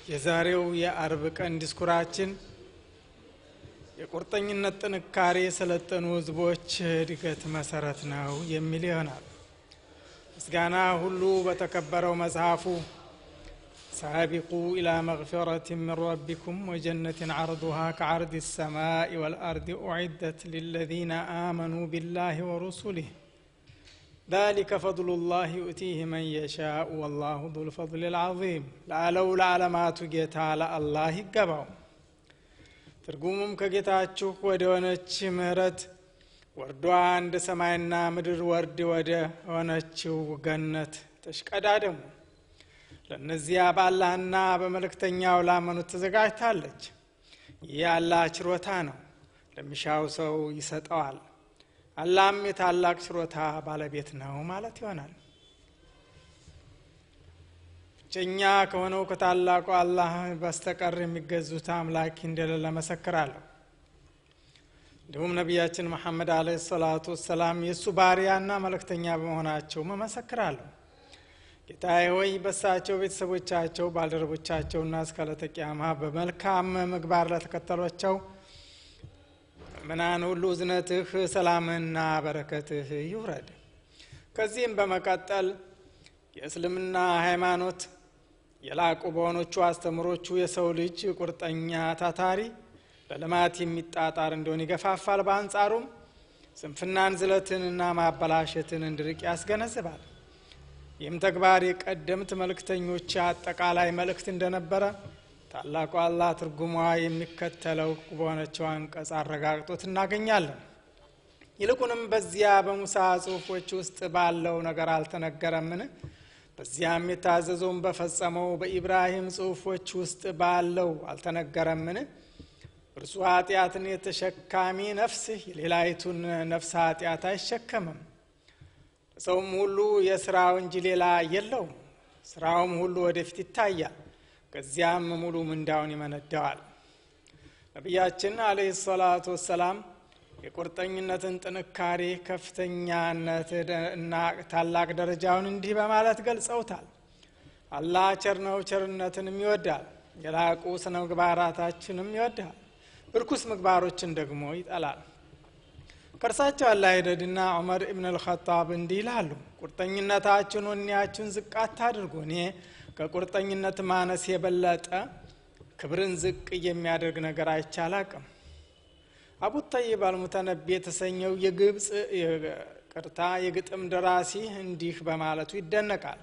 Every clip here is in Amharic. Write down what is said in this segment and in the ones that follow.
የዛሬው የአርብ ቀን ዲስኩራችን የቁርጠኝነት ጥንካሬ የሰለጠኑ ህዝቦች እድገት መሰረት ነው የሚል ይሆናል። ምስጋና ሁሉ በተከበረው መጽሐፉ ሳቢቁ ኢላ መግፊረት ምን ረቢኩም ወጀነትን ዓርዱሃ ከዓርድ ሰማይ ወልአርድ ኡዒደት ሊለዚነ አመኑ ቢላህ ወሩሱሊህ ذلك فضل الله يؤتيه من يشاء والله ذو الفضل العظيم ለአለው ለዓለማቱ ጌታ ለአላህ ይገባው። ትርጉሙም ከጌታችሁ ወደ ሆነች ምህረት ወርዷ እንደ ሰማይና ምድር ወርድ ወደ ሆነችው ገነት ተሽቀዳደሙ። ለእነዚያ በአላህና በመልእክተኛው ላመኑት ተዘጋጅታለች። ይህ የአላህ ችሮታ ነው፣ ለሚሻው ሰው ይሰጠዋል። አላህም የታላቅ ችሮታ ባለቤት ነው ማለት ይሆናል። ብቸኛ ከሆነው ከታላቁ አላህ በስተቀር የሚገዙት አምላክ እንደሌለ መሰክራለሁ። እንዲሁም ነቢያችን መሐመድ አለይሂ ሰላቱ ወሰላም የእሱ ባሪያና መልእክተኛ በመሆናቸው መመሰክራለሁ። ጌታዬ ሆይ በሳቸው ቤተሰቦቻቸው፣ ባልደረቦቻቸውና እስከ ዕለተ ቂያማ በመልካም ምግባር ለተከተሏቸው ምናን ሁሉ እዝነትህ ሰላምህና በረከትህ ይውረድ። ከዚህም በመቀጠል የእስልምና ሃይማኖት የላቁ በሆኖቹ አስተምሮቹ የሰው ልጅ ቁርጠኛ ታታሪ ለልማት የሚጣጣር እንዲሆን ይገፋፋል። በአንጻሩም ስንፍናን፣ ዝለትንና ማበላሸትን እንዲርቅ ያስገነዝባል። ይህም ተግባር የቀደምት መልእክተኞች አጠቃላይ መልእክት እንደነበረ ታላቁ አላህ ትርጉሟ የሚከተለው በሆነችው አንቀጽ አረጋግጦት እናገኛለን። ይልቁንም በዚያ በሙሳ ጽሑፎች ውስጥ ባለው ነገር አልተነገረምን? በዚያም የታዘዘውን በፈጸመው በኢብራሂም ጽሑፎች ውስጥ ባለው አልተነገረምን? እርሱ ኃጢአትን የተሸካሚ ነፍስ የሌላይቱን ነፍስ ኃጢአት አይሸከምም። ሰውም ሁሉ የስራው እንጂ ሌላ የለውም። ስራውም ሁሉ ወደፊት ይታያል። ከዚያም ሙሉ ምንዳውን ይመነዳዋል። ነቢያችን አለህ ሰላቱ ወሰላም የቁርጠኝነትን ጥንካሬ ከፍተኛነት እና ታላቅ ደረጃውን እንዲህ በማለት ገልጸውታል። አላህ ቸር ነው፣ ቸርነትንም ይወዳል። የላቁ ስነ ምግባራታችንም ይወዳል፣ እርኩስ ምግባሮችን ደግሞ ይጠላል። ከእርሳቸው አላህ ይውደድና ዑመር ኢብን አልኸጣብ እንዲህ ይላሉ፣ ቁርጠኝነታችሁን ወኔያችሁን ዝቅ አታድርጉ። እኔ ከቁርጠኝነት ማነስ የበለጠ ክብርን ዝቅ የሚያደርግ ነገር አይቻላቅም። አቡ ጠይብ አልሙተነቢ የተሰኘው የግብፅ ቅርታ የግጥም ደራሲ እንዲህ በማለቱ ይደነቃል።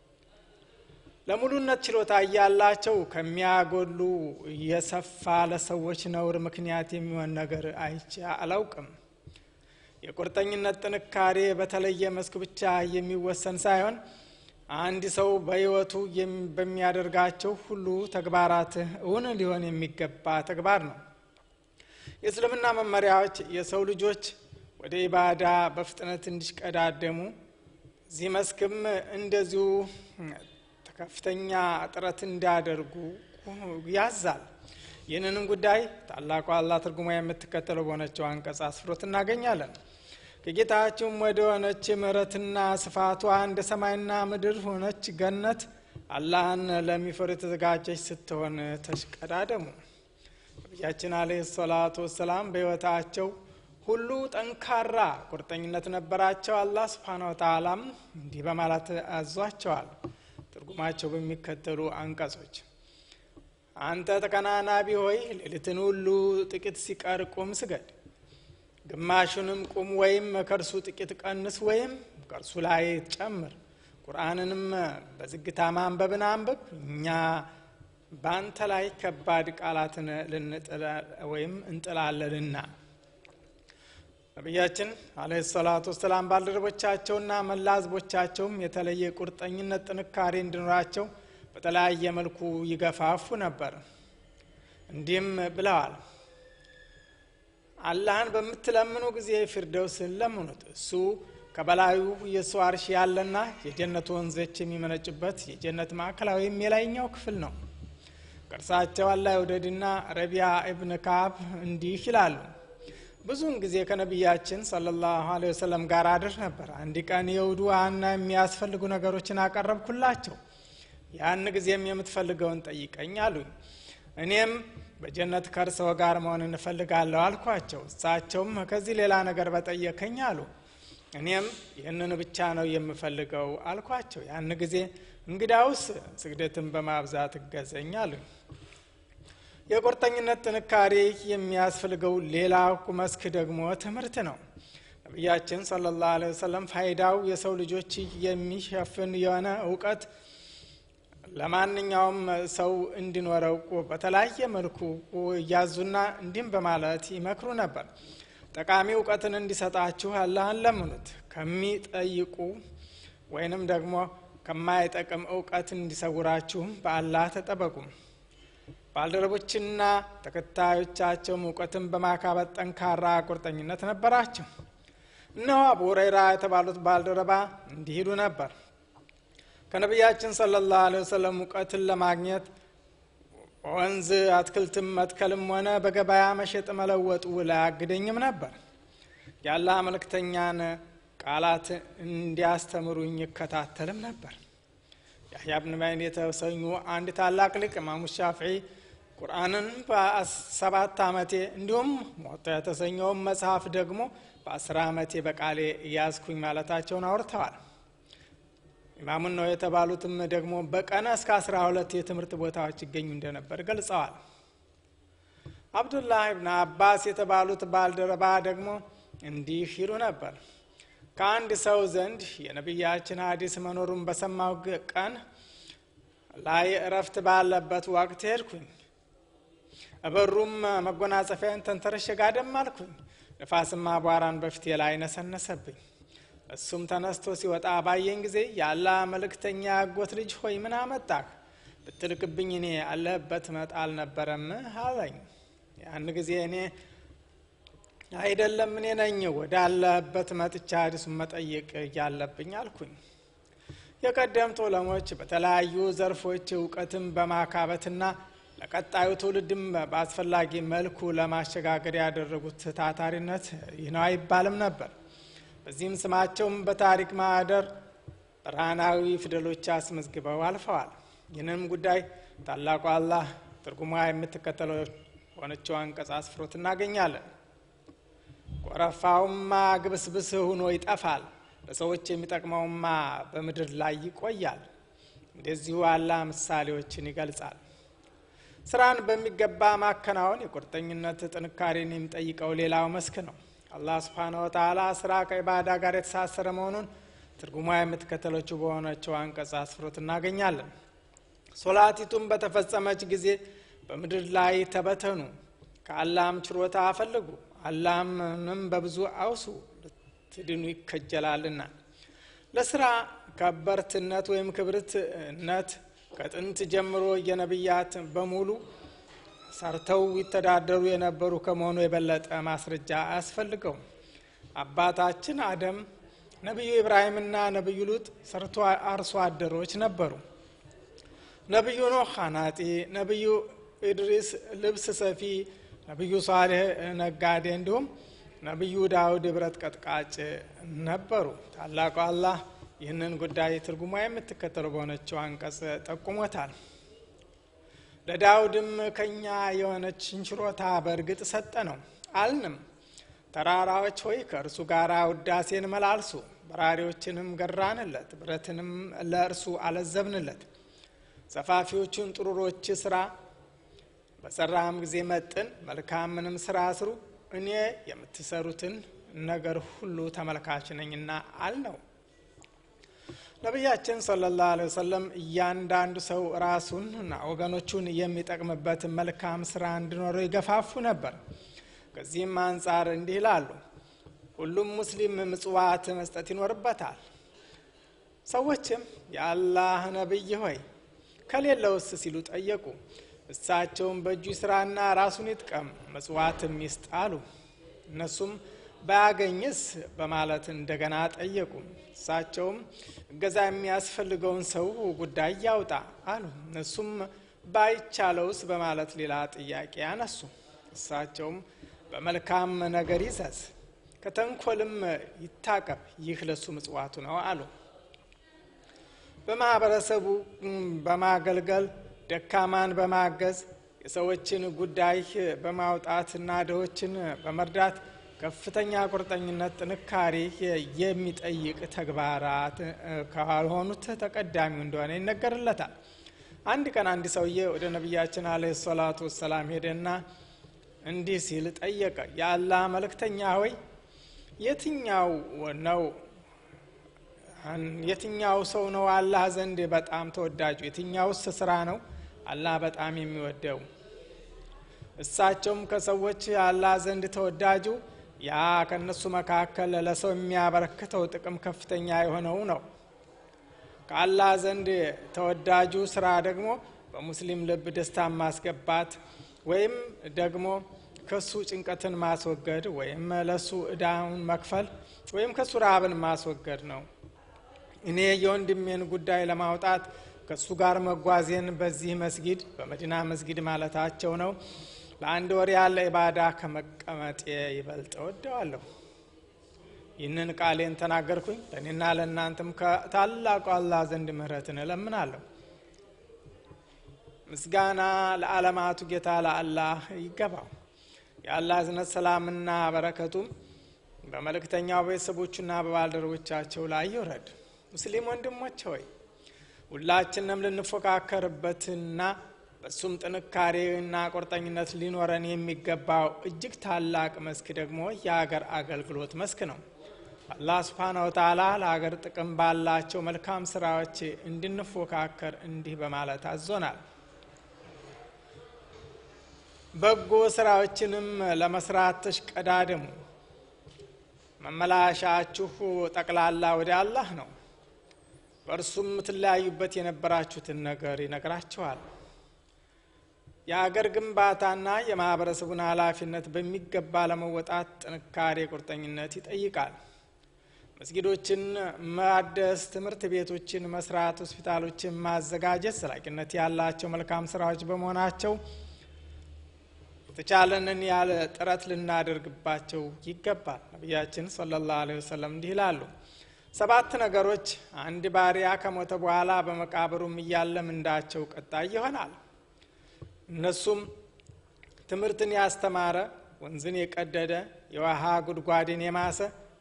ለሙሉነት ችሎታ እያላቸው ከሚያጎሉ የሰፋ ለሰዎች ነውር ምክንያት የሚሆን ነገር አይቼ አላውቅም። የቁርጠኝነት ጥንካሬ በተለየ መስክ ብቻ የሚወሰን ሳይሆን አንድ ሰው በሕይወቱ በሚያደርጋቸው ሁሉ ተግባራት እውን ሊሆን የሚገባ ተግባር ነው። የእስልምና መመሪያዎች የሰው ልጆች ወደ ኢባዳ በፍጥነት እንዲሽቀዳደሙ እዚህ መስክም እንደዚሁ ከፍተኛ ጥረት እንዲያደርጉ ያዛል። ይህንንም ጉዳይ ታላቁ አላህ ትርጉማ የምትከተለው በሆነችው አንቀጽ አስፍሮት እናገኛለን። ከጌታችሁም ወደ ሆነች ምሕረትና ስፋቷ እንደ ሰማይና ምድር ሆነች ገነት አላህን ለሚፈሩ የተዘጋጀች ስትሆን ተሽቀዳደሙ። ነቢያችን አለይሂ ሰላቱ ወሰላም በሕይወታቸው ሁሉ ጠንካራ ቁርጠኝነት ነበራቸው። አላህ ስብሓነ ወተዓላም እንዲህ በማለት አዟቸዋል። ትርጉማቸው በሚከተሉ አንቀጾች አንተ ተከናናቢ ሆይ ሌሊትን ሁሉ ጥቂት ሲቀር ቁም ስገድ ግማሹንም ቁም ወይም ከእርሱ ጥቂት ቀንስ ወይም ከእርሱ ላይ ጨምር። ቁርአንንም በዝግታ ማንበብን አንብብ። እኛ በአንተ ላይ ከባድ ቃላትን ልንጥል ወይም እንጥላለንና። ነቢያችን አለይሂ ሰላቱ ወሰላም ባልደረቦቻቸውና መላ ህዝቦቻቸውም የተለየ ቁርጠኝነት ጥንካሬ እንዲኖራቸው በተለያየ መልኩ ይገፋፉ ነበር። እንዲህም ብለዋል አላህን በምትለምኑ ጊዜ ፊርደውስን ለምኑት። እሱ ከበላዩ የእሱ አርሽ ያለና የጀነት ወንዞች የሚመነጩበት የጀነት ማዕከላዊም የላይኛው ክፍል ነው። ከእርሳቸው አላህ ይውደድና ረቢያ ኢብን ካብ እንዲህ ይላሉ። ብዙውን ጊዜ ከነቢያችን ሰለላሁ ዐለይሂ ወሰለም ጋር አድር ነበር። አንድ ቀን የውዱ ውሃና የሚያስፈልጉ ነገሮችን አቀረብኩላቸው። ያን ጊዜም የምትፈልገውን ጠይቀኝ አሉኝ። እኔም በጀነት ከእርስዎ ጋር መሆን እንፈልጋለሁ አልኳቸው። እሳቸውም ከዚህ ሌላ ነገር በጠየከኝ አሉ። እኔም ይህንን ብቻ ነው የምፈልገው አልኳቸው። ያን ጊዜ እንግዳውስ ስግደትን በማብዛት እገዘኝ አሉኝ። የቁርጠኝነት ጥንካሬ የሚያስፈልገው ሌላው መስክ ደግሞ ትምህርት ነው። ነቢያችን ሰለላሁ ዐለይሂ ወሰለም ፋይዳው የሰው ልጆች የሚሸፍን የሆነ እውቀት ለማንኛውም ሰው እንዲኖረው በተለያየ መልኩ እያዙና እንዲህም በማለት ይመክሩ ነበር። ጠቃሚ እውቀትን እንዲሰጣችሁ አላህን ለምኑት። ከሚጠይቁ ወይንም ደግሞ ከማይጠቅም እውቀት እንዲሰውራችሁም በአላህ ተጠበቁ። ባልደረቦችና ተከታዮቻቸውም እውቀትን በማካበት ጠንካራ ቁርጠኝነት ነበራቸው። እነሆ አቡ ሁረይራ የተባሉት ባልደረባ እንዲህ ይሉ ነበር። ከነቢያችን ሰለላሁ ዐለይሂ ወሰለም እውቀትን ለማግኘት ወንዝ አትክልትም መትከልም ሆነ በገበያ መሸጥ መለወጡ ላያግደኝም ነበር። የአላህ መልእክተኛን ቃላት እንዲያስተምሩኝ ይከታተልም ነበር። ያህያ ብን ማይን የተሰኙ አንድ ታላቅ ሊቅ ኢማሙ ሻፍዒ ቁርአንን በሰባት ዓመቴ እንዲሁም ሞቶ የተሰኘውን መጽሐፍ ደግሞ በአስር ዓመቴ በቃሌ እያዝኩኝ ማለታቸውን አውርተዋል። ኢማሙን ነው የተባሉትም ደግሞ በቀን እስከ አስራ ሁለት የትምህርት ቦታዎች ይገኙ እንደነበር ገልጸዋል። አብዱላህ ብን አባስ የተባሉት ባልደረባ ደግሞ እንዲህ ይሉ ነበር። ከአንድ ሰው ዘንድ የነቢያችን ሀዲስ መኖሩን በሰማው ቀን ላይ እረፍት ባለበት ወቅት ሄድኩኝ። እበሩም መጎናጸፊያን ተንተረሸ ጋደም አልኩኝ። ንፋስማ አቧራን በፊቴ ላይ ነሰነሰብኝ። እሱም ተነስቶ ሲወጣ ባየኝ ጊዜ ያላ መልእክተኛ ያጎት ልጅ ሆይ ምን አመጣህ ብትልክብኝ እኔ አለህበት መጣ አልነበረም አለኝ። ያን ጊዜ እኔ አይደለም እኔ ነኝ ወደ አለህበት መጥቻ ሀዲሱን መጠየቅ እያለብኝ አልኩኝ። የቀደምት ዑለሞች በተለያዩ ዘርፎች እውቀትን በማካበትና ለቀጣዩ ትውልድም በአስፈላጊ መልኩ ለማሸጋገር ያደረጉት ታታሪነት ይህ ነው አይባልም ነበር። በዚህም ስማቸውም በታሪክ ማህደር ብርሃናዊ ፊደሎች አስመዝግበው አልፈዋል። ይህንም ጉዳይ ታላቁ አላህ ትርጉሟ የምትከተለው ሆነችው አንቀጽ አስፍሮት እናገኛለን። ጎረፋውማ ግብስብስ ሆኖ ይጠፋል፣ ለሰዎች የሚጠቅመውማ በምድር ላይ ይቆያል። እንደዚሁ አላህ ምሳሌዎችን ይገልጻል። ስራን በሚገባ ማከናወን የቁርጠኝነት ጥንካሬን የሚጠይቀው ሌላው መስክ ነው። አላህ ስብሓነ ወተዓላ ስራ ከኢባዳ ጋር የተሳሰረ መሆኑን ትርጉሟ የምትከተለችው በሆነችው አንቀጽ አስፍሮት እናገኛለን። ሶላቲቱም በተፈጸመች ጊዜ በምድር ላይ ተበተኑ፣ ከአላህም ችሮታ አፈልጉ፣ አላህንም በብዙ አውሱ ልትድኑ ይከጀላልና። ለስራ ከበርትነት ወይም ክብርትነት ከጥንት ጀምሮ የነቢያት በሙሉ ሰርተው ይተዳደሩ የነበሩ ከመሆኑ የበለጠ ማስረጃ አያስፈልገውም። አባታችን አደም፣ ነቢዩ ኢብራሂምና ነቢዩ ሉጥ ሰርቶ አርሶ አደሮች ነበሩ። ነቢዩ ኖህ አናጢ፣ ነቢዩ ኢድሪስ ልብስ ሰፊ፣ ነቢዩ ሷሌህ ነጋዴ፣ እንዲሁም ነቢዩ ዳውድ ብረት ቀጥቃጭ ነበሩ። ታላቁ አላህ ይህንን ጉዳይ ትርጉሟ የምትከተለው በሆነችው አንቀጽ ጠቁሞታል። ለዳውድም ከኛ የሆነችን ችሮታ በእርግጥ ሰጠ ነው አልንም። ተራራዎች ሆይ ከእርሱ ጋር ውዳሴን መላልሱ፣ በራሪዎችንም ገራንለት፣ ብረትንም ለእርሱ አለዘብንለት። ሰፋፊዎቹን ጥሩሮች ስራ፣ በሰራም ጊዜ መጥን፣ መልካምንም ስራ ስሩ፣ እኔ የምትሰሩትን ነገር ሁሉ ተመልካች ነኝና አልነው። ነቢያችን ሰለላሁ ዐለይሂ ወሰለም እያንዳንዱ ሰው ራሱንና ወገኖቹን የሚጠቅምበት መልካም ስራ እንዲኖረው ይገፋፉ ነበር። ከዚህም አንጻር እንዲህ ይላሉ፣ ሁሉም ሙስሊም ምጽዋት መስጠት ይኖርበታል። ሰዎችም የአላህ ነቢይ ሆይ ከሌለውስ ሲሉ ጠየቁ። እሳቸውም በእጁ ስራና ራሱን ይጥቀም ምጽዋትም ይስጥ አሉ። እነሱም ባያገኝስ በማለት እንደገና ጠየቁ። እሳቸውም እገዛ የሚያስፈልገውን ሰው ጉዳይ ያውጣ አሉ። እነሱም ባይቻለውስ በማለት ሌላ ጥያቄ ያነሱ። እሳቸውም በመልካም ነገር ይዘዝ፣ ከተንኮልም ይታቀብ፣ ይህ ለሱ ምጽዋቱ ነው አሉ። በማህበረሰቡ በማገልገል ደካማን በማገዝ የሰዎችን ጉዳይ በማውጣትና ድሆችን በመርዳት ከፍተኛ ቁርጠኝነት፣ ጥንካሬ የሚጠይቅ ተግባራት ካልሆኑት ተቀዳሚው እንደሆነ ይነገርለታል። አንድ ቀን አንድ ሰውዬ ወደ ነቢያችን አለይሂ ሰላቱ ወሰላም ሄደና እንዲህ ሲል ጠየቀ። የአላህ መልእክተኛ ሆይ የትኛው ነው የትኛው ሰው ነው አላህ ዘንድ በጣም ተወዳጁ? የትኛውስ ስራ ነው አላህ በጣም የሚወደው? እሳቸውም ከሰዎች አላህ ዘንድ ተወዳጁ ያ ከእነሱ መካከል ለሰው የሚያበረክተው ጥቅም ከፍተኛ የሆነው ነው። ከአላህ ዘንድ ተወዳጁ ስራ ደግሞ በሙስሊም ልብ ደስታን ማስገባት ወይም ደግሞ ከሱ ጭንቀትን ማስወገድ ወይም ለሱ እዳውን መክፈል ወይም ከሱ ረሃብን ማስወገድ ነው። እኔ የወንድሜን ጉዳይ ለማውጣት ከእሱ ጋር መጓዜን በዚህ መስጊድ በመዲና መስጊድ ማለታቸው ነው ለአንድ ወር ያለ ኢባዳ ከመቀመጤ ይበልጥ እወደዋለሁ። ይህንን ቃሌን ተናገርኩኝ ለእኔና ለእናንተም ከታላቁ አላህ ዘንድ ምህረትን እለምናለሁ። ምስጋና ለዓለማቱ ጌታ ለአላህ ይገባው። የአላህ እዝነት ሰላምና በረከቱም በመልእክተኛው ቤተሰቦቹና በባልደረቦቻቸው ላይ ይውረድ። ሙስሊም ወንድሞች ሆይ ሁላችንም ልንፎካከርበትና በሱም ጥንካሬና ቁርጠኝነት ሊኖረን የሚገባው እጅግ ታላቅ መስክ ደግሞ የአገር አገልግሎት መስክ ነው። አላህ ስብሓነ ወተዓላ ለሀገር ጥቅም ባላቸው መልካም ስራዎች እንድንፎካከር እንዲህ በማለት አዞናል። በጎ ስራዎችንም ለመስራት ተሽቀዳደሙ፣ መመላሻችሁ ጠቅላላ ወደ አላህ ነው። በእርሱም የምትለያዩበት የነበራችሁትን ነገር ይነግራችኋል። የአገር ግንባታና የማህበረሰቡን ኃላፊነት በሚገባ ለመወጣት ጥንካሬ፣ ቁርጠኝነት ይጠይቃል። መስጊዶችን ማደስ፣ ትምህርት ቤቶችን መስራት፣ ሆስፒታሎችን ማዘጋጀት ዘላቂነት ያላቸው መልካም ስራዎች በመሆናቸው የተቻለንን ያለ ጥረት ልናደርግባቸው ይገባል። ነቢያችን ሰለላሁ ዐለይሂ ወሰለም እንዲህ ይላሉ፣ ሰባት ነገሮች አንድ ባሪያ ከሞተ በኋላ በመቃብሩም እያለ ምንዳቸው ቀጣይ ይሆናል። እነሱም ትምህርትን ያስተማረ፣ ወንዝን የቀደደ፣ የውሃ ጉድጓድን የማሰ፣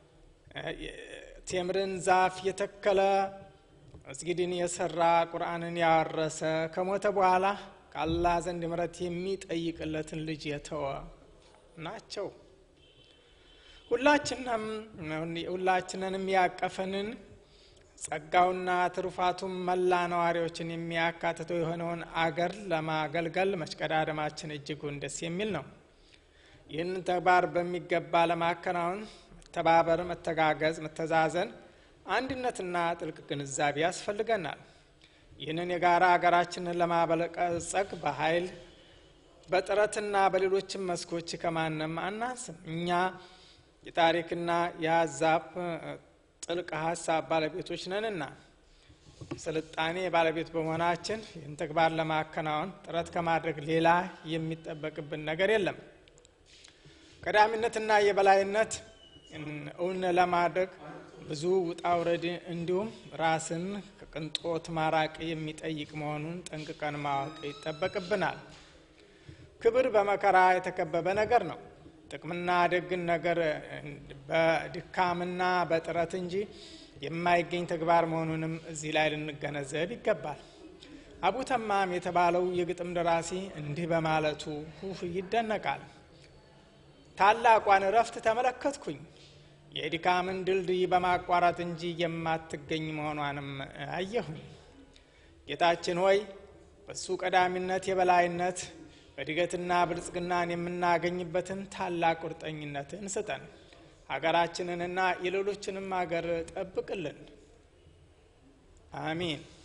ቴምርን ዛፍ የተከለ፣ መስጊድን የሰራ፣ ቁርአንን ያወረሰ፣ ከሞተ በኋላ ከአላህ ዘንድ ምሕረት የሚጠይቅለትን ልጅ የተወ ናቸው። ሁላችንም ሁላችንንም ያቀፈንን ጸጋውና ትሩፋቱም መላ ነዋሪዎችን የሚያካትተው የሆነውን አገር ለማገልገል መሽቀዳደማችን እጅጉን ደስ የሚል ነው። ይህንን ተግባር በሚገባ ለማከናወን መተባበር፣ መተጋገዝ፣ መተዛዘን፣ አንድነትና ጥልቅ ግንዛቤ ያስፈልገናል። ይህንን የጋራ ሀገራችንን ለማበለጸግ በኃይል በጥረትና በሌሎችም መስኮች ከማንም አናንስም። እኛ የታሪክና የሀሳብ ጥልቅ ሀሳብ ባለቤቶች ነንና ስልጣኔ ባለቤት በመሆናችን ይህን ተግባር ለማከናወን ጥረት ከማድረግ ሌላ የሚጠበቅብን ነገር የለም። ቀዳሚነትና የበላይነት እውን ለማድረግ ብዙ ውጣ ውረድ እንዲሁም ራስን ከቅንጦት ማራቅ የሚጠይቅ መሆኑን ጠንቅቀን ማወቅ ይጠበቅብናል። ክብር በመከራ የተከበበ ነገር ነው። ጥቅምና ደግን ነገር በድካምና በጥረት እንጂ የማይገኝ ተግባር መሆኑንም እዚህ ላይ ልንገነዘብ ይገባል። አቡ ተማም የተባለው የግጥም ደራሲ እንዲህ በማለቱ ሁህ ይደነቃል። ታላቋን እረፍት ተመለከትኩኝ የድካምን ድልድይ በማቋረጥ እንጂ የማትገኝ መሆኗንም አየሁኝ። ጌታችን ሆይ በሱ ቀዳሚነት የበላይነት እድገትና ብልጽግናን የምናገኝበትን ታላቅ ቁርጠኝነትን ስጠን። ሀገራችንንና የሌሎችንም ሀገር ጠብቅልን። አሚን።